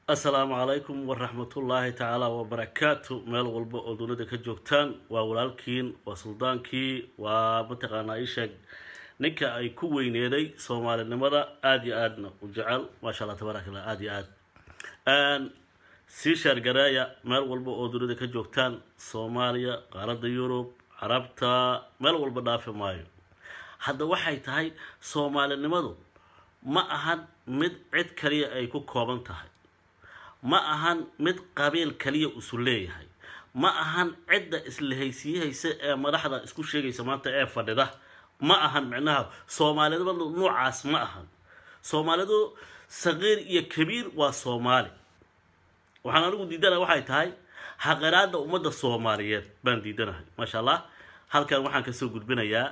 assalaamu calaykum waraxmatullaahi tacaala wabarakaatu meel walba oo dunida ka joogtaan waa walaalkiin waa suldaankii waa mataqaanaa isheeg ninka ay ku weyneeday soomaalinimada aada iyo aadna u jecel maasha allah tabaaraka allah aada iyo aad sii sheergareeya meel walba oo dunida ka joogtaan soomaaliya qaaradda yurub carabta meel walba dhaafi maayo hadda waxay tahay soomaalinimadu ma ahan mid cid kaliya ay ku kooban tahay ma ahan mid qabiil kaliya isu leeyahay ma ahan cidda islahaysiiyahaysa ee madaxda isku sheegaysa maanta ee fadhida ma ahan micnaha soomaalinimadu noocaas ma ahan soomaalidu saqiir iyo kabiir waa soomaali waxaan anigu diidanahay waxay tahay xaqiraada ummadda soomaaliyeed baan diidanahay maasha allah halkan waxaan kasoo gudbinayaa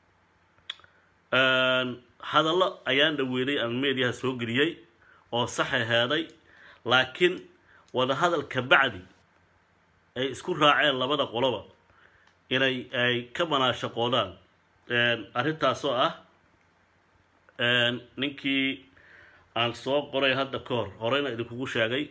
hadallo ayaan dhaweynay aan meediyaha soo geliyey oo saxa heeday laakiin wadahadal ka bacdi ay isku raaceen labada qoloba inay ay ka manaashaqoodaan arrintaasoo ah ninkii aan soo qoray hadda ka hor horeyna idinkugu sheegay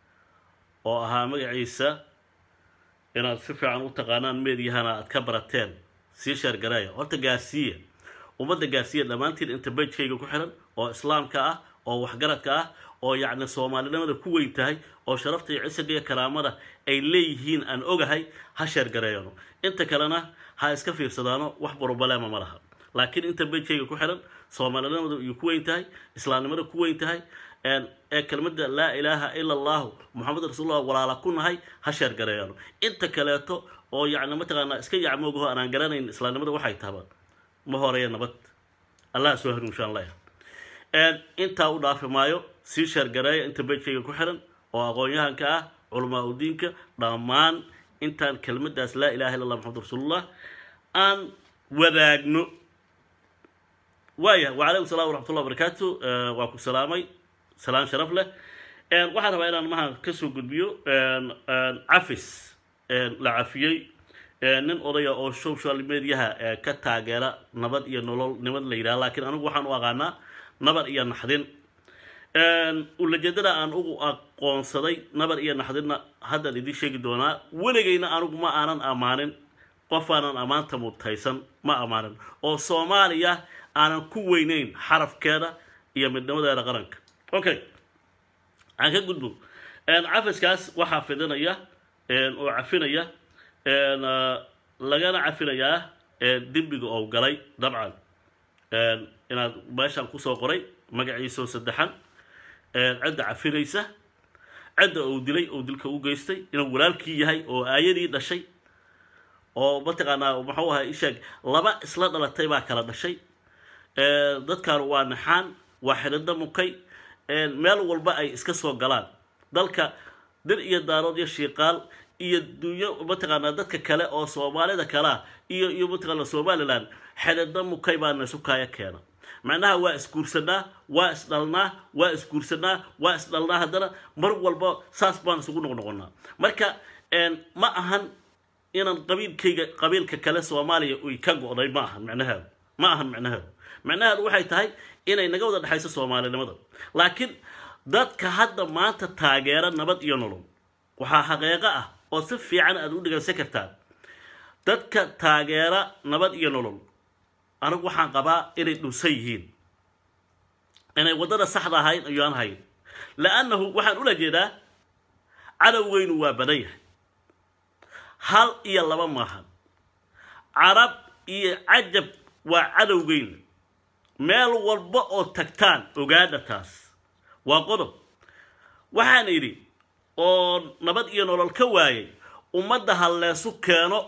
oo ahaa magaciisa inaad si fiican u taqaanaan meedyahana aad ka barateen sii sheergareeya horta gaarsiiya ummadda gaarsiiya dhammaantiin inta bajkayga ku xiran oo islaamka ah oo waxgaradka ah oo yacni soomaalinimada ku weyn tahay oo sharafta iyo cisaga iyo karaamada ay leeyihiin aan ogahay ha sheergareeyano inta kalena ha iska fiirsadaano wax brobalema ma laha laakiin inta bajkayga ku xiran soomaalinimada iyo ku weyn tahay islaamnimada ku weyn tahay ee kelmadda laa ilaaha ila allahu moxamed rasuulullah walaala ku nahay ha sheergareeyano inta kaleeto oo yacni mataqaanaa iska yacmoogaho aanaan garanayn islaamnimada waxay tahaba ma horeeya nabad allah soo hanuun insha allah intaa u dhaafi maayo sii sheergareeya inta bejkayga ku xiran oo aqoon-yahanka ah culamaa udiinka dhammaan intaan kelmadaas laa ilaha illa allah maxamed rasuulullah aan wadaagno waaya wacalaykum salam waraxmatullah barakaatu waa ku salaamay salaan sharaf leh waxaan rabaa inaan maha kasoo gudbiyo cafis la cafiyey nin odaya oo social mediaha ka taageera nabad iyo nolol nimad la yidhaha laakiin anigu waxaan u aqaanaa nabad iyo naxdin ulajeedada aan ugu aqoonsaday nabar iyo naxdinna haddaan idiin sheegi doonaa weligayna anigu ma aanan ammaanin qof aanan ammaanta mutaysan ma ammaanin oo soomaaliya aanan ku weyneyn xarafkeeda iyo midnimadeeda qaranka okay aan ka gudbo cafiskaas waxaa fidinaya oo cafinaya lagana cafinayaa dembiga oo galay dabcan inaad meeshaan kusoo qoray magaciisoo saddexan cidda cafinaysa cidda uu dilay oo dilka u geystay inuu walaalkii yahay oo aayadii dhashay oo mataqaanaa muxuu ahay isheeg laba isla dhalatay baa kala dhashay dadkan waa naxaan waa xidhida mukay meel walba ay iska soo galaan dalka dir iyo daarood iyo shiiqaal iyo dunyo mataqaanaa dadka kale oo soomaalida kalea iyo iyo mataqaana somalilan xidhida mukay baana isu kaaya keena macnaha waa isguursanaa waa isdhalnaa waa isguursanaa waa isdhalnaa haddana mar walba saas baan isugu noqnoqonaa marka ma ahan inaan qabiilkayga qabiilka kale soomaaliya uy ka go-day ma ahan micnaheedu ma ahan micnaheedu micnaheedu waxay tahay inay naga wada dhexayso soomaalinimada laakiin dadka hadda maanta taageera nabad iyo nolol waxaa xaqeeqo ah oo si fiican aad u dhegaysan kartaan dadka taageera nabad iyo nolol anigu waxaan qabaa inay dhunsan yihiin inay waddada saxda ahayn ayaan hayn la-annahu waxaan ula jeedaa cadowgeynu waa badan yahay hal iyo laba maahan carab iyo cajab waa cadowgeyna meel walba oo tagtaan ogaada taas waa qodob waxaan idhi oo nabad iyo nolol ka waayay ummadda halleesu keeno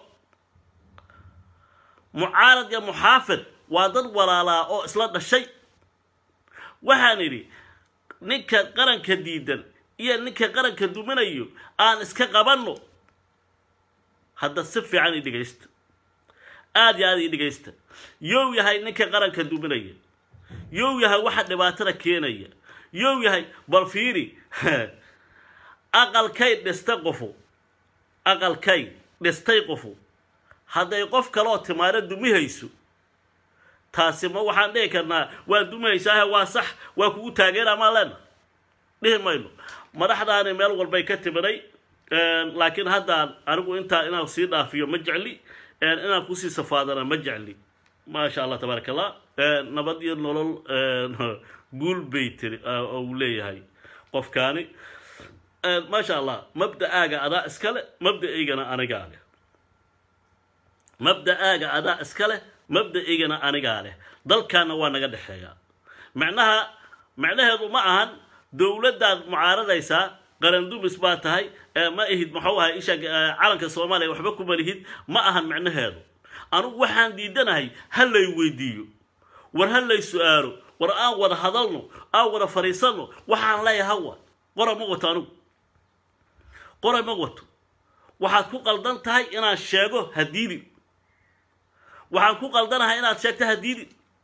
mucaarad iyo muxaafid waa dad walaalaa oo isla dhashay waxaan idhi ninka qaranka diidan iyo ninka qaranka duminayo aan iska qabanno hadda si fiican ii dhegaysta aada iyo aada ii dhegaysta yow yahay ninka qaranka duminaya yow yahay waxa dhibaatada keenaya yow yahay bal fiiri aqalkay dhistay qofu aqalkay dhistay qofu hadday qof kaleoo timaado dumihayso taasi ma waxaan dhihi karnaa waa dumihaysaah waa sax waa kugu taageera maa leena dhihi mayno madaxdaani meel walbay ka timiday laakiin haddaan anigu intaa inaan sii dhaafiyo ma jecli inaan kusii safaadana ma jecli maasha allah tabaaraka allah nabad iyo nolol guul bay tiri uu leeyahay qofkaani maasha allah mabda-aaga adaa iskale mabda-aygana anigaa leh mabda-aaga adaa iska leh mabda-aygana anigaa leh dalkaana waa naga dhexeeyaa macnaha macnaheedu ma ahan dowladdaad mucaaradaysaa qarandumis baa tahay ma ihid muxuu ahay isha calanka soomaaliya waxba kuma lihid ma ahan macnaheedu anugu waxaan diidanahay ha lay weydiiyo war ha lay su-aalo war aan wada hadalno aan wada fadhiisanno waxaan leeyahay hawa qora ma wato anugu qora ma wato waxaad ku qaldan tahay inaad sheego hadiidi waxaan ku qaldanahay inaad sheegto hadiidi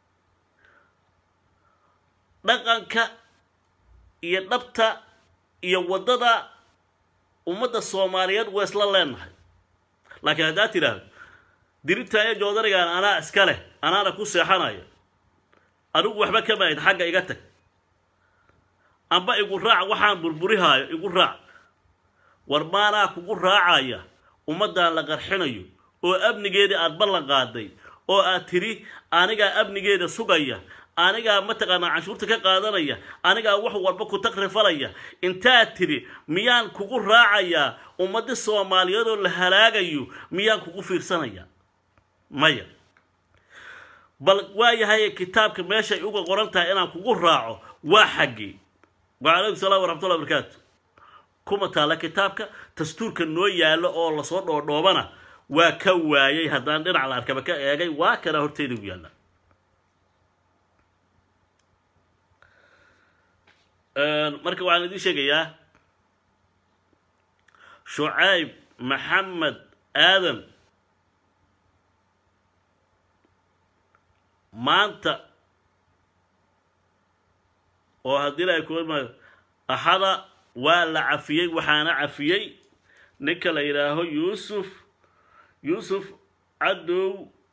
dhaqanka iyo dhabta iyo waddada ummadda soomaaliyeed waa isla leenahay laakiin haddaad tidhaahdo diribtaayo joodarigaan anaa iska leh anaana ku seexanaya anigu waxba ka maahid xagga iga tag amba igu raac waxaan burburihaayo igu raac war maanaa kugu raacaya ummaddan la qarxinayo oo amnigeedii aad ballan qaaday oo aad tidhi anigaa amnigeeda sugaya anigaa mataqaanaa canshuurta ka qaadanaya anigaa wax walba ku takrifalaya intaad tidhi miyaan kugu raacayaa ummaddi soomaaliyeedoo la halaagayo miyaan kugu fiirsanaya maya bal waayahay kitaabka meeshay uga qoran tahay inaan kugu raaco waa xaggii wacalaykum salaam waraxmatullahi barakaatu kuma taalla kitaabka dastuurka noo yaallo oo lasoo dhoodhoobana waa ka waayay haddaan dhinac la arkaba ka eegay waa kana horteyda u yaalla marka waxaan idiin sheegayaa shucayb maxamed aadan maanta oo haddii la kuama axada waa la cafiyey waxaana cafiyey ninka la yidhaaho yuusuf yuusuf cadow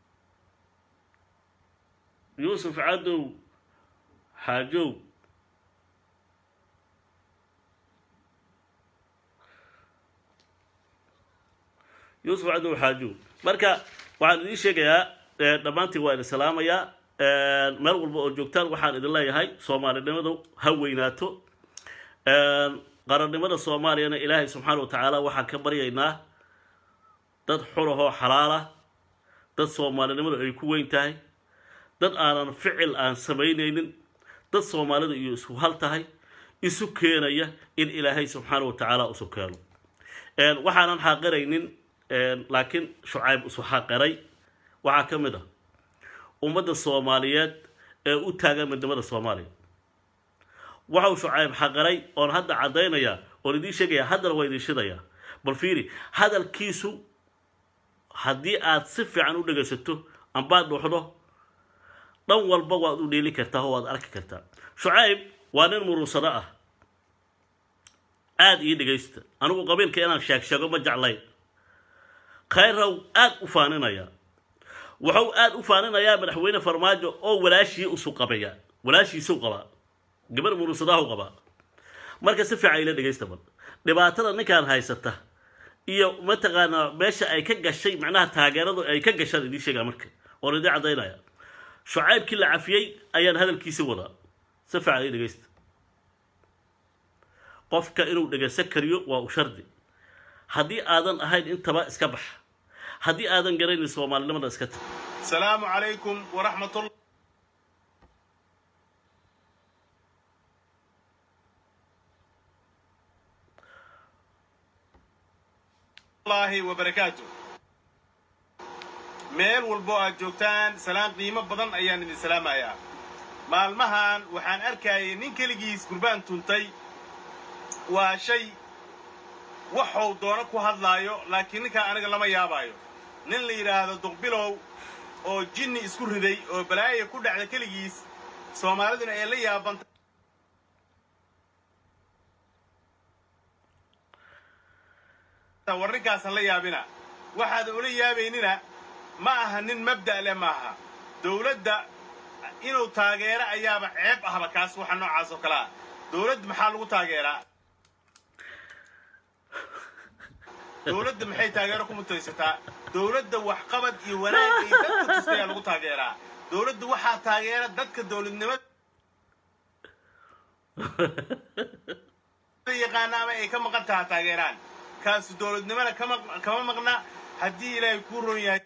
yuusuf cadow xaajow yuusuf cadow xaajow marka waxaan idiin sheegayaa dhammaantiin waa idin salaamayaa meel walba oo joogtaan waxaan idin leeyahay soomaalinimadu ha weynaato qarannimada soomaaliyana ilaahay subxaana wa tacaala waxaan ka baryaynaa dad xurahoo xalaala dad soomaalinimadu ay ku weyn tahay dad aanan ficil aan samaynaynin dad soomaalida iyo isku hal tahay isu keenaya in ilaahay subxaana wa tacaala isu keeno waxaanan xaaqiraynin laakiin shucayb isu xaqiray waxaa ka mid ah ummadda soomaaliyeed ee u taagan midnimada soomaaliya waxau shucayb xaqiray oon hadda caddaynayaa oon idiin sheegayaa haddana waa idiin shidayaa bal fiiri hadalkiisu haddii aad si fiican u dhegaysato ambaad dhuuxdo dhan walba waad u dheeli kartaa oo waad arki kartaa shucayb waa nin murunsado ah aada ii dhegaysta anigu qabiilka inaan sheeg sheego ma jeclayn khayraw aada u faaninaya wuxuu aada u faaninayaa madaxweyne farmaajo oo walaashii usu qabaya walaashiisuu qabaa gabar murunsadahu qabaa marka si fiican ila dhegaysta bal dhibaatada ninkaan haysata iyo mataqaanaa meesha ay ka gashay macnaha taageeradu ay ka gashaan idiin sheegaa marka oon idiin caddaynaya shucaybkii la cafiyey ayaan hadalkiisi wadaa si fiican ila dhegaysta qofka inuu dhegaysan kariyo waa u shardi haddii aadan ahayn intaba iska bax haddii aadan garaynin soomaalinimada iska tag السلام عليكم ورحمة الله الله وبركاته meel walbo aad joogtaan salaan qiimo badan ayaan idin salaamayaa maalmahan waxaan arkayay nin keligiis gurbaan tuntay waa shay waxuu doono ku hadlaayo laakiin ninkaa aniga lama yaabaayo nin la yidhaahdo duqbilow oo jinni isku riday oo balaaya ku dhacda keligiis soomaaliduna ay la yaabantay warrinkaasan la yaabina waxaadan ula yaabaynina ma aha nin mabda' leh maaha dowladda inuu taageero ayaaba ceeb ahba kaas waxa noocaas oo kale ah dowladd maxaa lagu taageeraa dowladda maxay taageero ku mutaysataa dowladda waxqabad iyo wanaag iyo dadka tustayaa lagu taageeraa dowladda waxaa taageera dadka dowladnimada yaqaana ama ay ka maqan taha taageeraan kaasu dowladnimana kama kama maqna haddii ilaahay kuu ron yahay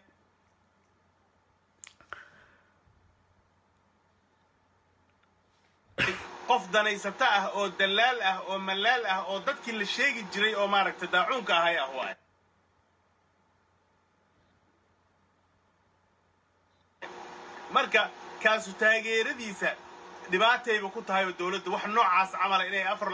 qof danaysata ah oo dallaal ah oo mallaal ah oo dadkii la sheegi jiray oo maaragtay daacuunka ahay ah waay marka kaasu taageeradiisa dhibaatayba ku tahay oo dowladda wax noocaas camala inay afar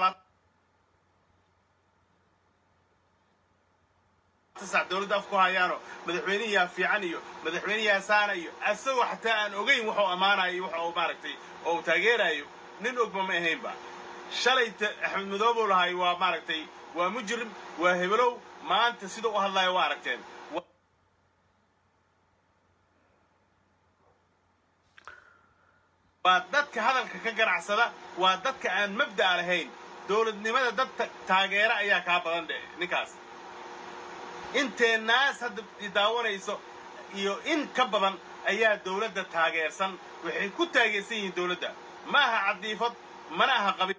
labaatan sac dowladda af ku hayaano madaxweynihiyaa fiican iyo madaxweynihiyaa saana iyo asagoo xataa aan ogayn waxuu ammaanayo iyo waxa uu maaragtay oo uu taageerayo nin ogba ma ahaynba shalay axmed madoobow lahay waa maaragtay waa mujrim waa hebelow maanta sida u hadlayo waa aragteen waa dadka hadalka ka ganacsada waa dadka aan mabda'a lahayn dowladnimada dad taageera ayaa kaa badan dhe ninkaas intee naas hadda daawanayso iyo in ka badan ayaa dowladda taageersan waxay ku taageersan yihiin dowladda ma aha cadiifad mana aha qabi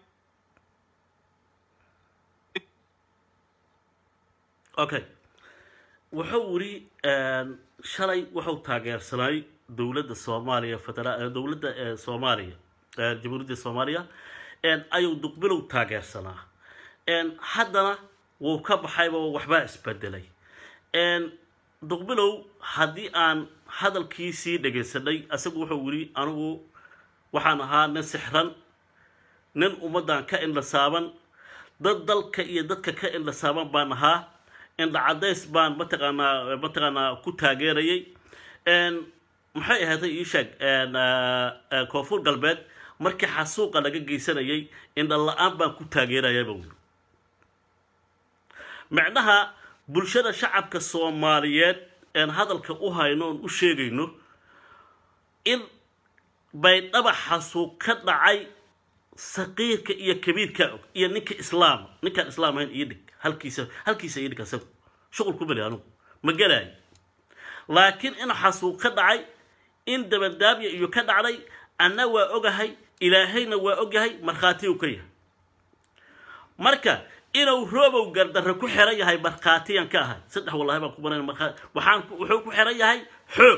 okay wuxuu wiri shalay wuxuu taageersanay dowladda soomaaliya federa dowladda soomaaliya jamhuuriyadda soomaaliya ayuu duqbilow taageersanaa haddana wuu ka baxayba waxbaa isbedelay duqbilow haddii aan hadalkiisii dhegaysanay isagu wuxuu wiri anigu waxaan ahaa nin sixran nin ummaddan ka indhasaaban dad dalka iyo dadka ka indhasaaban baan ahaa indha cadays baan mataqaanaa mataqaanaa ku taageerayay maxay ahaatay ii sheeg koonfur galbeed markii xasuuqa laga geysanayay indha la-aan baan ku taageerayaba wuli macnaha bulshada shacabka soomaaliyeed een hadalka u hayno oon u sheegayno in baydhaba xasuuq ka dhacay saqiirka iyo kabiirka og iyo ninka islaama ninkaan islaam ahayn iyo dhig halkiisa halkiisa iyo dhig asagu shuqul ku beli anugu ma gelaayo laakiin in xasuuq ka dhacay in dabadaabya iyo ka dhacday anna waa ogahay ilaahayna waa ogyahay markhaati uu ka yahay marka inuu roobow gardarre ku xiran yahay markhaatiyan ka ahay saddex wallahi baan ku baran markhaa waxaan wuxuu ku xiran yahay xoog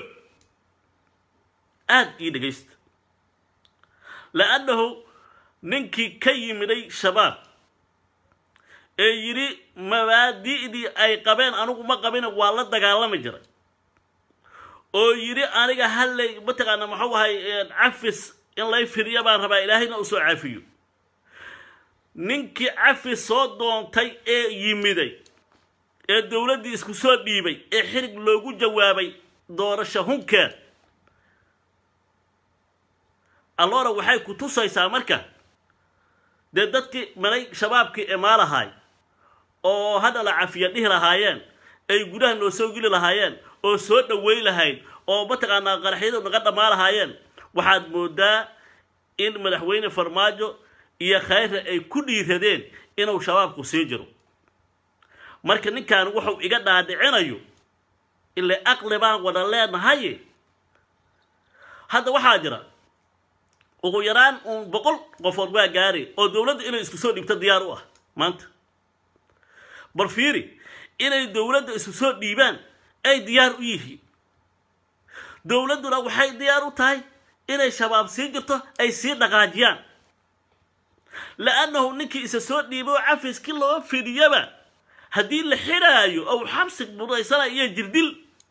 aada ii dhegaysta la-annahu ninkii ka yimiday shabaab ee yidhi mabaadi'dii ay qabeen anigu ma qabina waa la dagaalami jiray oo yidhi aniga hallay mataqaana maxuu ahay cafis in lay fidiya baan rabaa ilaahayna u soo cafiyo ninkii cafis soo doontay ee yimiday ee dowladdii isku soo dhiibay ee xirig loogu jawaabay doorasho hunkeed alloora waxay ku tusaysaa marka dee dadkii malay shabaabkii imaalahay oo hadha la cafiya dhihi lahaayeen ay gudaha noo soo geli lahaayeen oo soo dhaweyn lahayd oo mataqaanaa qaraxyadu naga dhammaa lahaayeen waxaad moodaa in madaxweyne farmaajo iyo khayra ay ku dhiiradeen inuu shabaabku sii jiro marka ninkan wuxuu iga dhaadhicinayo ile aqli baan wada leenahay hadda waxaa jira ugu yaraan uun boqol qofood waa gaari oo dowladda inay isku soo dhiibto diyaar u ah maanta bal fiiri inay dowladda isku soo dhiibaan ay diyaar u yihiin dowladduna waxay diyaar u tahay inay shabaab sii jirto ay sii dhaqaajiyaan la-annahu ninkii isa soo dhiibay oo cafiskii loo fidiyaba haddii la xidhaayo ou xabsi budaysana iyo jirdil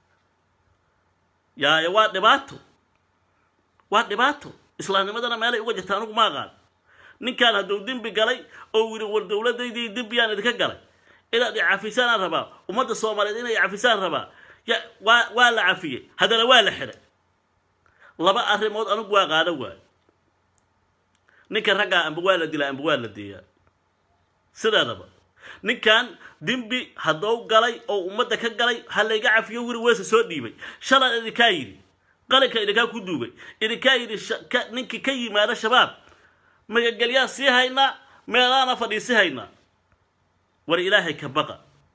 yaaya waa dhibaato waa dhibaato islaamnimadana meelay uga jirta anigu ma aqaan ninkaan hadduu dembi galay oo yidhi war dowladdaydii dembiyaan idinka galay inaad icafisaan rabaa ummadda soomaaliyeed inay cafisaan rabaa ya waa waa la cafiyey haddana waa la xidhay laba arrimood anigu waa qaado waayo ninka raggaa amba waa la dilaa amba waa la deeyaa sideedaba ninkan dembi hadduu galay oo ummadda ka galay ha layga cafiyo wiri weese soo dhiibay shalan idinkaa yidhi qalinka idinkaa ku duugay idinkaa yidhi ninkii ka yimaada shabaab magagelyaa sii haynaa meelaana fadhiisi haynaa war ilaahay ka baqa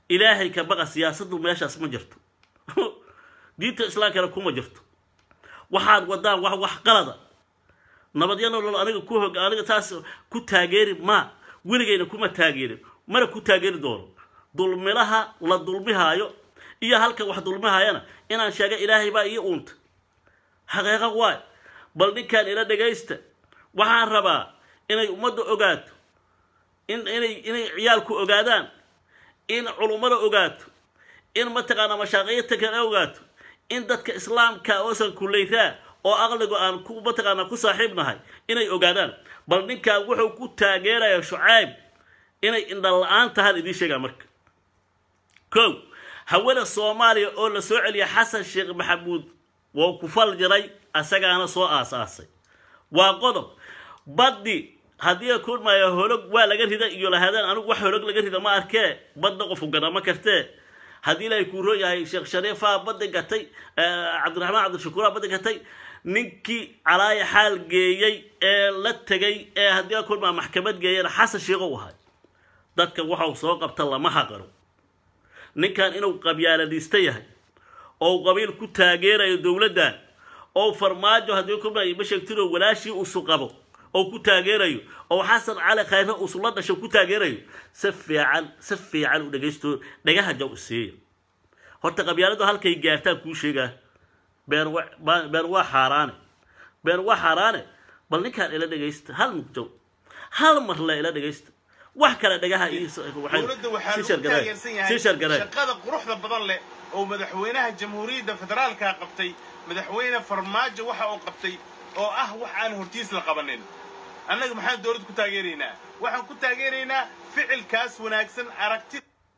ilaahay ka baqa siyaasaddu meeshaas ma jirto diinta islaamkana kuma jirto waxaad wadaan wax wax qalada nabadyo nolol aniga ku hog aniga taas ku taageeri ma weligayna kuma taageerin mana ku taageeri doono dulmilaha la dulmihaayo iyo halkan wax dulmihaayana inaan sheega ilaahay baa ii uunta xaqiiqo waay bal ninkaan ila dhagaysta waxaan rabaa inay ummadda ogaato in inay inay ciyaalku ogaadaan in culummada ogaato in mataqaanaa mashaaqiirta kale ogaato in dadka islaamka oosan kullayraa oo aqligu aan ku mataqaanaa ku saaxiib nahay inay ogaadaan bal ninkaan wuxuu ku taageeraya shucayb inay indhan la-aan tahaan idiin sheegaa marka kow hawada soomaaliya oo la soo celiya xasan sheekh maxamuud wou ku fal jiray asagaana soo aasaasay waa qodob baddi haddii kulmaya holog waa laga rida iyo lahadaan anigu wax holog laga rida ma arkee badda qofu gadama kartee haddii ilaahay kuu roon yahay sheekh shariifaa badda gatay cabdiraxmaan cabdishakuuraa badda gatay ninkii calaaya xaal geeyey ee la tegay ee haddii kulmaa maxkamad geeyana xasan sheekho u ahay dadka waxau soo qabta lama haqaro ninkan inuu qabyaaladiista yahay oo qabiil ku taageerayo dowladdan oo farmaajo haddii kulmaa ima sheegtino walaashii usu qabo oo ku taageerayo oo xasan cali khayre usula dhasho ku taageerayo si fiican si fiican u dhagaysto dhagaha jaw isiiya horta qabyaaladu halkay gaartaan kuu sheegaa been wa been waa xaaraane been waa xaaraane bal ninkaan ila dhagaysta hal mugjaw hal mar le ila dhagaysta wax kale dhagaha dowladda waxaa lagu taageersan yahay shaqada quruxda badan leh oo madaxweynaha jamhuuriyadda federaalka qabtay madaxweyne farmaajo waxa uu qabtay oo ah wax aan hortiis la qabanin annaga maxaan dowladda ku taageeraynaa waxaan ku taageeraynaa ficilkaas wanaagsan aragti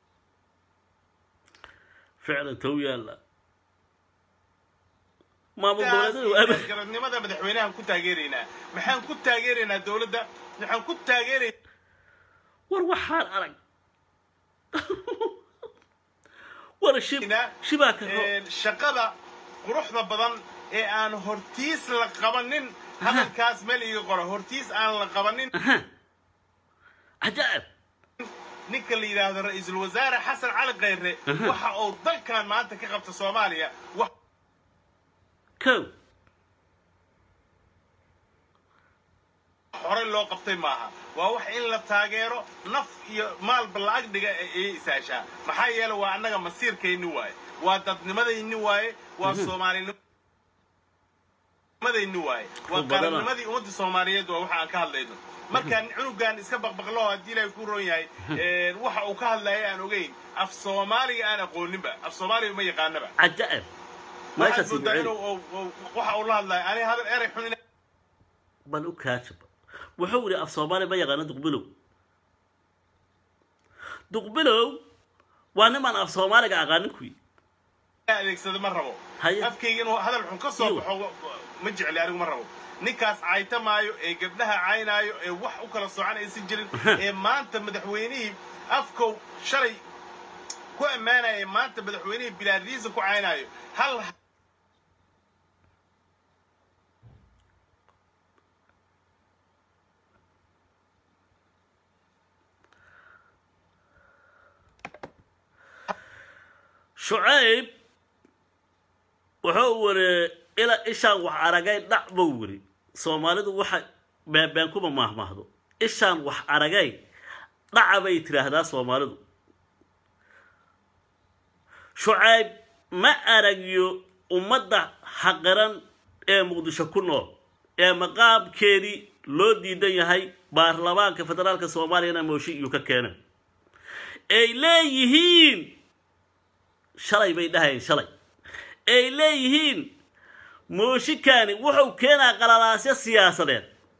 ficlan tow yaalla maamul goboleedyadu garadnimada madaxweynahan ku taageeraynaa maxaan ku taageeraynaa dowladda waxaan ku taageeraynaa war waxaan arag war shib shibaa ka shaqada quruxda badan ee aan hortiis la qabanin hadalkaas meel iga qoro hortiis aan la qabanin cajaa'ib ninka la yidhaahdo ra-iisul wasaare xasan cali khayre waxa uu dalkan maanta ka qabta soomaaliya kow horey loo qabtay maaha waa wax in la taageero naf iyo maalba la-ag dhiga ayay isaashaa maxaa yeele waa annaga masiirkayni waaye waa dadnimadayni waaye waa soomaalinimadayni waaye waa qarannimadii ummadda soomaaliyeed waa waxa aan ka hadlayno markaan cunugan iska baqbaqlo haddii ilaahay ku roon yahay waxa uu ka hadlaya aan ogeyn af soomaaliga aan aqooninba af soomaaliga ma yaqaanaba cajaa'ib waxaad moodaa inuu waxa uu la hadlaya ani hadal erey xun bal u kaajaba wuxuu yidhi af soomaaliya ma yaqaano duqbilow duqbilow waa nimaan af soomaaliga aqaanin kuyi adeegsada ma rabo afkayga inuu hadal xun ka soo baxo ma jecli anigu ma rabo ninkaas cayta maayo ee gabdhaha caynaayo ee wax u kala socan aysan jirin ee maanta madaxweynihii afkow shalay ku ammaanaya ee maanta madaxweynihii bilaadiisa ku caynaayo hal shucayb wuxuu wari ilaa ishaan wax aragay dhac buu wiri soomaalidu waxa beebeen kuma maahmaahdo ishaan wax aragay dhaca bay tidhaahdaa soomaalidu shucayb ma aragyo ummadda xaqiran ee muqdisho ku nool ee maqaamkeedii loo diidan yahay baarlamaanka federaalka soomaaliyana mooshi iyuu ka keenay ay leeyihiin shalay bay dhahayeen shalay ay leeyihiin mooshikaani wuxuu keenaa qalalaasyo siyaasadeed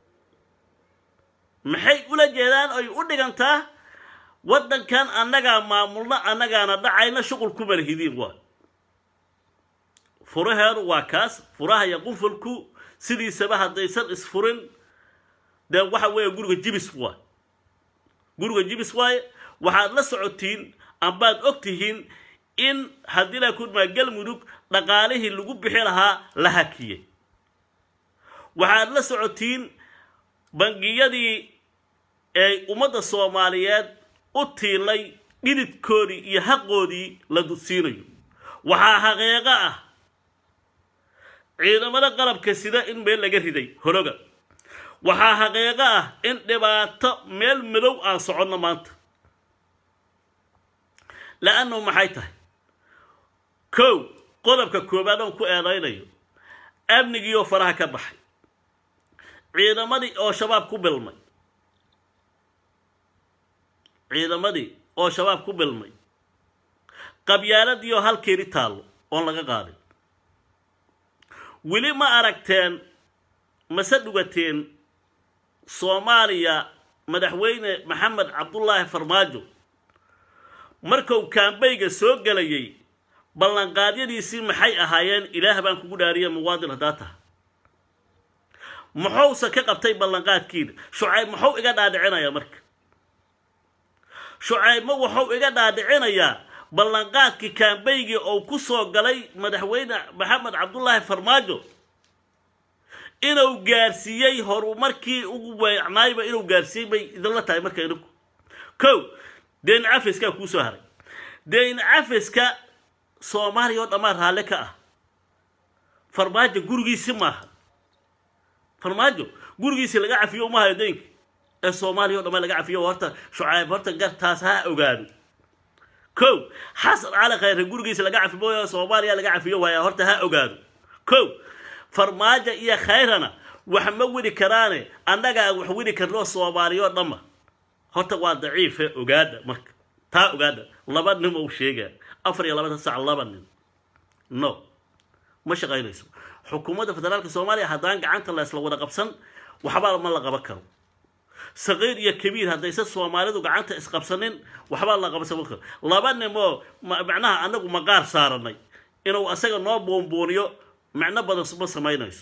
maxay ula jeedaan ay u dhigantaa waddankan annagaa maamulna annagaana dhacayna shuqul ku malhidiin waa furaheedu waa kaas furaha iyo qunfulku sidiisaba haddaysan isfurin dee waxa weeye guriga jibis waay guriga jibis waaye waxaad la socotiin ambaad og tihiin in haddii la kudmaa galmudug dhaqaalihii lagu bixi lahaa la hakiyey waxaad la socotiin bangiyadii ay ummadda soomaaliyeed u tiilay dhididkoodii iyo haqoodii la dudsiinayo waxaa xaqiiqo ah ciidamada qalabka sida in meel laga riday horoga waxaa xaqiiqo ah in dhibaato meel madow aan soconno maanta la-annahu maxay tahay kow qodobka koowaad oon ku eedaynayo amnigiioo faraha ka baxay ciidamadii oo shabaab ku bilmay ciidamadii oo shabaab ku bilmay qabyaaladii oo halkeeni taallo oon laga qaadin weli ma aragteen mase dhugateen soomaaliya madaxweyne maxamed cabdullaahi farmaajo markuu kaambayga soo gelayay ballanqaadyadiisii maxay ahaayeen ilaah baan kugu dhaariya muwaadin haddaa taha muxuuse ka qabtay ballanqaadkiina shucayb muxuu iga dhaadhicinayaa marka shucaybma wuxuu iga dhaadhicinayaa ballanqaadkii kaambaygii oo ku soo galay madaxweyne maxamed cabdullaahi farmaajo inuu gaarsiiyey horumarkii ugu weecnaayba inuu gaarsiiyey bay idinla tahay marka idinku kow deyn cafiskaa kuu soo haray deyn cafiska soomaaliya oo dhammaan raalle ka ah farmaajo gurigiisi maaha farmaajo gurigiisi laga cafiyo umahayo deynka ee soomaaliya o dhammaan laga cafiyo horta shucayb horta gartaas ha ogaado kow xasan cali khayre gurigiisa laga cafi mooyo soomaaliya laga cafiyo waaya horta ha ogaado kow farmaajo iyo khayrana wax ma widi karaane annagaa wax widi karno soomaaliyoo dhamma horta waa daciife ogaada marka taa ogaada laba nin ou sheegaa afar iyo labatan sac laba nin no ma shaqaynayso xukuumadda federaalka soomaaliya haddaan gacanta la isla wada qabsan waxbaa ma la qaban karo saqiir iyo kabiir haddayse soomaalidu gacanta isqabsanin waxbaa la qabsan karo laba nimoo macnaha anagu maqaar saaranay inuu asaga noo buunbuuniyo micno badan ma samaynayso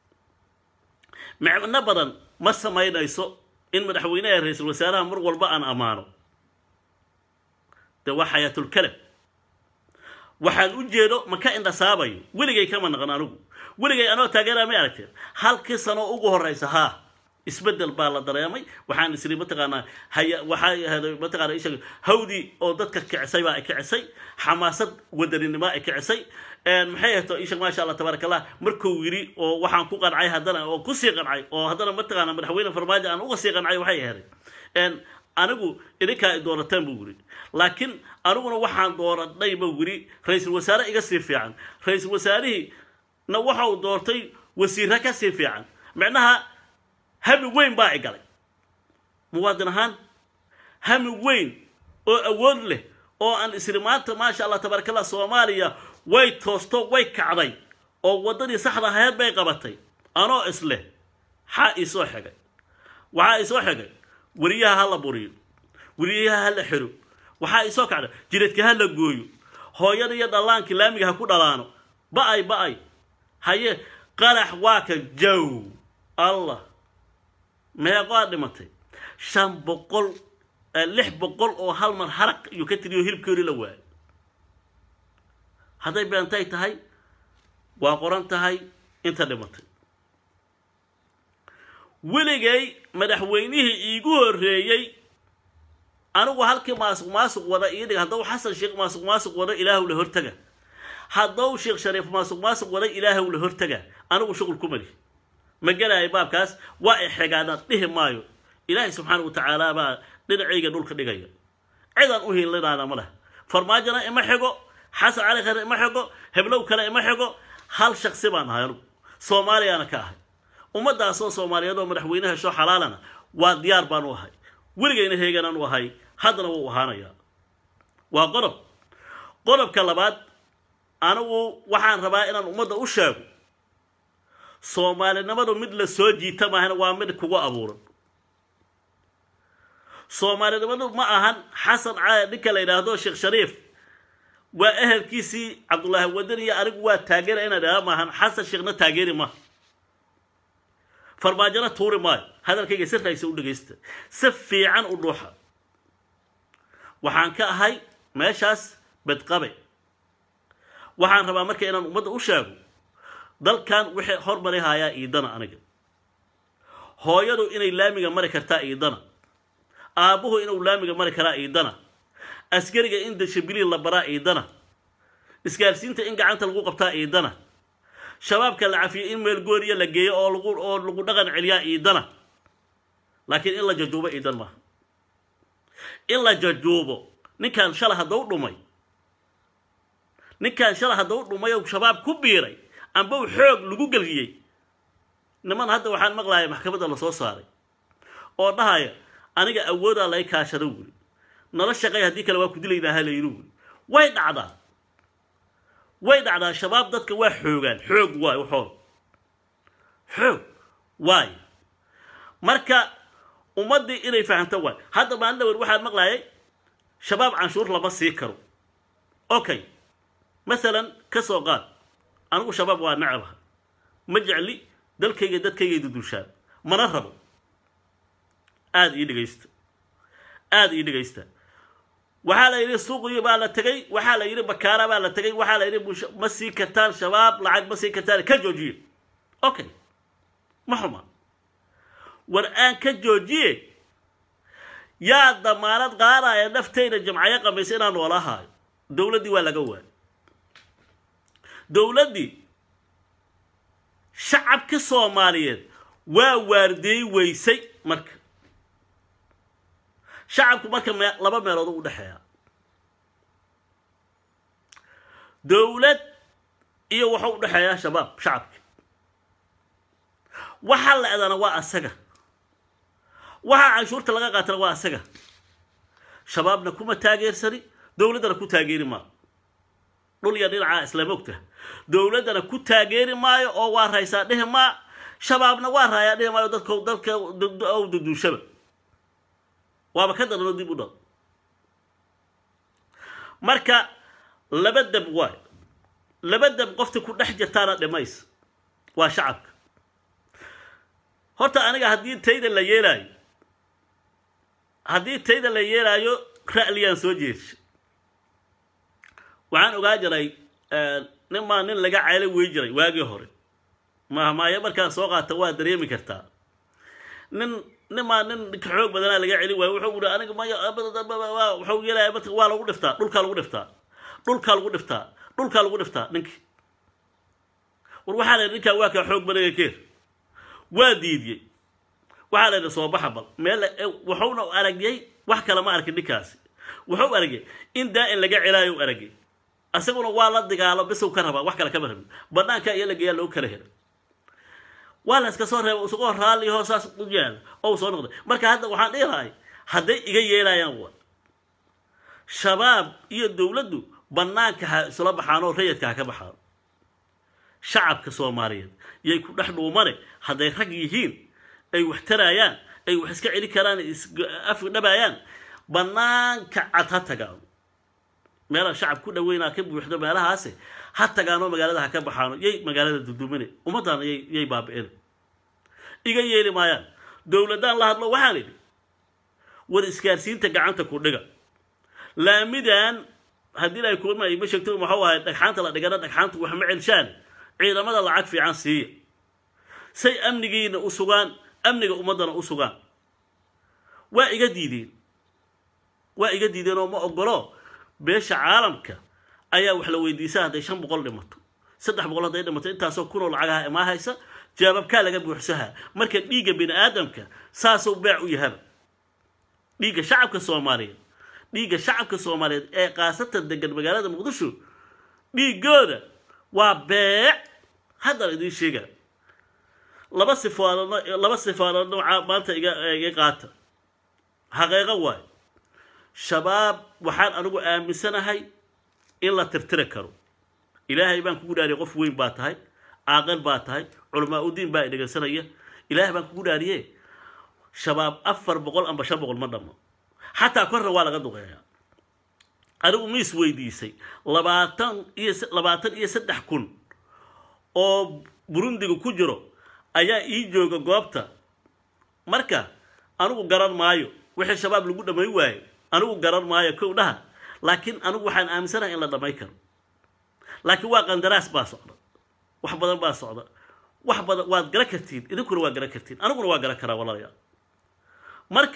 micno badan ma samaynayso in madaxweynaha ra-iisul wasaaraha mar walba aan ammaano de waa xayaatulkalam waxaan u jeedo ma ka indhasaabayo weligay kama naqan anigu weligay anoo taageeraa may aragteen halkii sano ugu horeysa haa isbedel baa la dareemay waxaan isiri mataqaanaa haya waxay ahayd mataqaana isha hawdii oo dadka kicisay baa ay kicisay xamaasad wadaninimo ay kicisay maxay ahto isha maasha allah tabaaraka allah markuu yiri oo waxaan ku qancay haddana oo kusii qancay oo haddana mataqaana madaxweyne farmaajo aan uga sii qancay waxay ahayd anigu idinkaa i doorateen buu yiri laakiin aniguna waxaan dooranay buu yiri ra-iisul wasaare iga sii fiican ra-iisul wasaarihii na waxa uu doortay wasiirra ka sii fiican micnaha hami weyn baa i galay muwaadin ahaan hami weyn oo awood leh oo aan isri maanta maasha allah tabaaraka allah soomaaliya way toosto way kacday oo waddadii saxda ahayd bay qabatay anoo isleh xaa iisoo xigay waxaa iisoo xigay weriyaha ha la buriyo weriyaha ha la xiro waxaa iisoo kacday jiradka ha la gooyo hooyada iyo dhallaankii laamiga ha ku dhalaano ba-ay ba-ay haye qarax waa ka jow allah meeqoa dhimatay shan boqol lix boqol oo hal mar haraq iyo ka tiriyo hilibkoodii la waayo hadday beentay tahay waa qoran tahay inta dhimatay weligay madaxweynihii iigu horreeyey anigu halkii maasuq maasuq wada ii dhig haddau xasan sheekh maasuq maasuq wada ilaahu la hortaga haddau sheekh shariif maasuq maasuq wada ilaahu la hortaga anigu shuqul ku mali ma gelaayo baabkaas waa i xigaadaan dhihi maayo ilaahay subxaana wa tacaala baa dhinacayga dhulka dhigaya cidaan u hiilinaana ma leh farmaajona ima xigo xasan cali khare ima xigo heblow kale ima xigo hal shaksi baan ahay anugu soomaaliyaana ka ahay ummadaasoo soomaaliyeed oo madaxweyne hesho xalaalana waa diyaar baan u ahay weligayna heeganaan u ahay haddana wuu ahaanayaa waa qodob qodobka labaad anigu waxaan rabaa inaan ummadda u sheego soomaalinimadu mid la soo jiita maahana waa mid kugu abuuran soomaalinimadu ma ahan xasan ninka la yidhaahdo sheekh shariif waa ehelkiisii cabdullaahi wadan iyo anigu waa taageera inaan idhaha maahan xasan sheekhna taageeri maaha farmaajona tuuri maayo hadalkayga si raysa u dhegaysta si fiican u dhuuxa waxaan ka ahay meeshaas bedqabe waxaan rabaa marka inaan ummadda u sheego dalkan wixii hormari hayaa iidana aniga hooyadu inay laamiga mari kartaa iidana aabbuhu inuu laamiga mari karaa iidana askariga in dashabiliin la baraa iidana isgaarsiinta in gacanta lagu qabtaa iidana shabaabka la cafiyo in meel gooriya la geeyo oo lagu oo lagu dhaqan celiyaa iidana laakiin in la jajuubo iidan maaha in la jajuubo ninkan shala haddau dhumay ninkan shala haddau dhumay oo shabaab ku biiray amba u xoog lagu geliyey niman hadda waxaan maqlaya maxkamadda lasoo saaray oo dhahaya aniga awoodaa lay kaashada wuri nala shaqay haddii kale waa ku dilaynaaha la yidhi wuri way dhacdaa way dhacdaa shabaab dadka waa xoogaan xoog waay waxood xoog waay marka ummaddii inay fahamto waay hadda maalin dhawer waxaan maqlayay shabaab canshuur lama sii karo okay masalan ka soo qaad anigu shabaab waa nacabaha ma jecli dalkayga dadkayga dudushaan mana rabo aada ii dhegaysta aada ii dhegaysta waxaa la yidhi suuqiyo baa la tegay waxaa la yidhi bakaara baa la tegay waxaa la yidhi ma sii kartaan shabaab lacag ma sii kartaan ka joojiye okay ma xuma war aan ka joojiye yaa damaanad qaadaya naftayda jamcayo qamaysa inaan noola haayo dowladdii waa laga waay dowladdii shacabka soomaaliyeed waa waardeey weysay marka shacabku marka me laba meelood u dhexeeya dowlad iyo waxuu u dhexeeyaa shabaab shacabka waxa la-dana waa asaga waxa canshuurta laga qaatana waa asaga shabaabna kuma taageersani dowladdana ku taageeri maayo dhul iyo dhinacaa islaam ogta dowladdana ku taageeri maayo oo waa raysaa dhihi maa shabaabna waa raayaa dhihi maayo dadka dalka ow duduushaba waaba ka daranoo dib u dhal marka laba dab waay laba dab qofta ku dhex jirtaana dhimays waa shacabka horta aniga haddii tayda la yeelaayo haddii tayda la yeelaayo ra'liyaan soo jeedsha waxaan ogaa jiray nin maa nin laga caylo wey jiray waagii hore mahmaayo markaan soo qaata waa dareemi kartaa nin nin maa nin ninka xoog badanaa laga celi waayo wuxuu ui aniga maya wuxuu yeelaya marka waa lagu dhiftaa dhulkaa lagu dhiftaa dhulkaa lagu dhiftaa dhulkaa lagu dhiftaa ninkii war waxaa la yidhi ninkaa waa kaa xoog badanaga keer waa diidiyey waxaa la yidhi soo baxa bal meel wuxuuna aragyay wax kale ma arkin ninkaasi wuxuu aragyay in daa-in laga celaayo u aragyay isaguna waa la digaalo bisow ka rabaa wax kale kama rabin banaanka iyo la geeyaa loo kala helay waa la iska soo reeba isagoo raalliho saas u yaala oo soo noqday marka hadda waxaan dhihi lahay hadday iga yeelayaan wa shabaab iyo dowladdu banaanka ha isla baxaan oo rayadka ha ka baxaan shacabka soomaaliyeed yay ku dhex dhuumane hadday rag yihiin ay wax taraayaan ay wax iska celi karaan afdhabaayaan banaanka cad ha tagaan meelaha shacab ku dhaweynaa ka buuxdo meelahaase ha tagaanoo magaalada ha ka baxaano yay magaalada dudumine ummaddaana yay yay baabi-ine iga yeeli maayaan dowladdaan la hadlo waxaan idhi war isgaarsiinta gacanta ku dhiga laamidan haddii ay kuma ma sheegto maxuu ahay dhagxaanta la dhigana dhagxaanta wax ma celshaan ciidamada lacag fiican siiya say amnigiina u sugaan amniga ummaddana u sugaan waa iga diideen waa iga diideen oo ma ogolo beesha caalamka ayaa wax la weydiisa hadday shan boqol dhimato saddex boqol hadday dhimato intaasoo kunoo lacagaha imaa haysa jaababkaa laga buuxsahaa marka dhiigga bini aadamka saasuu beec u yahaba dhiigga shacabka soomaaliyeed dhiigga shacabka soomaaliyeed ee kaasatan degan magaalada muqdisho dhiigooda waa beec haddana idiin sheega laba sifaadoodna laba sifaadood noocaa maanta iga iga qaata xaqiiqo waayo shabaab waxaan anigu aaminsanahay in la tirtiri karo ilaahay baan kugu dhaariyay qof weyn baa tahay caaqil baa tahay culamaa udiin baa dhegaysanaya ilaahay baan kugu dhaariye shabaab afar boqol amba shan boqol ma dhammo xataa korna waa laga duqeeyaa anigu miis weydiisay labaatan iyo labaatan iyo saddex kun oo burundiga ku jiro ayaa ii jooga goobta marka anigu garan maayo wixii shabaab lagu dhamay waayo anigu garan maayo kow dhaha laakiin anigu waxaan aaminsanahay in la dhamay karo laakiin waa qandaraas baa socda wax badan baa socda wax badan waad gara kartiin idinkuna waa gara kartiin aniguna waa garan karaa walaalayaal marka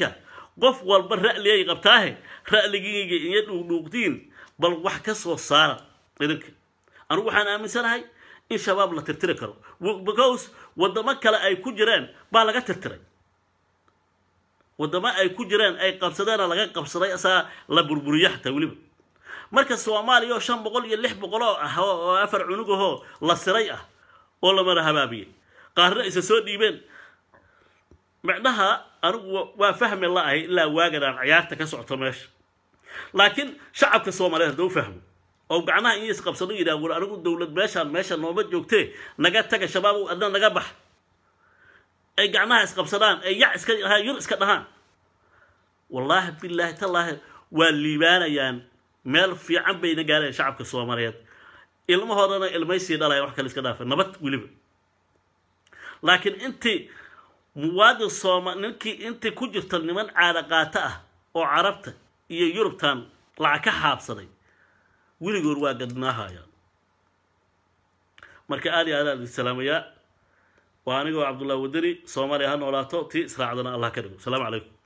qof walba ra'ligay qabtaahe ra'ligiyga iyo dhuugdhuugdiin bal wax ka soo saara idinka anigu waxaan aaminsanahay in shabaab la tirtiri karo because waddamo kale ay ku jiraan baa laga tirtiray waddamo ay ku jiraan ay qabsadeena laga qabsaday asaa la burburiyo xataa weliba marka soomaaliya oo shan boqol iyo lix boqol oo ah oo afar cunugahoo la siray ah oo lamana habaabiyey qaarna isa soo dhiibeen macnaha anigu waa fahmi la-ahay ilaa waagadaan ciyaarta ka socto meesha laakiin shacabka soomaaliyeed hadduu fahmo oo gacnaha in isqabsado yidhaha war anigu dowlad meeshaan meesha nooma joogtee naga taga shabaab adna naga bax ay gacnaha isqabsadaan ay yac iska yur iska dhahaan wallaahi bilaahi tallaahi waa liibaanayaan meel fiican bayna gaareen shacabka soomaaliyeed ilmahoodana ilmaysii dhalaya wax kale iska dhaafa nabad weliba laakiin intii muwaadin sooma ninkii intii ku jirta niman caada qaato ah oo carabta iyo yurubtan lacag ka xaabsaday weligood waa gadnaahayaan marka aad iyo aad aan idin salaamayaa waa anigoo cabdullahi wadani soomaaliya ha noolaato tii israacdana allah ka dhigo asalaamu calaykum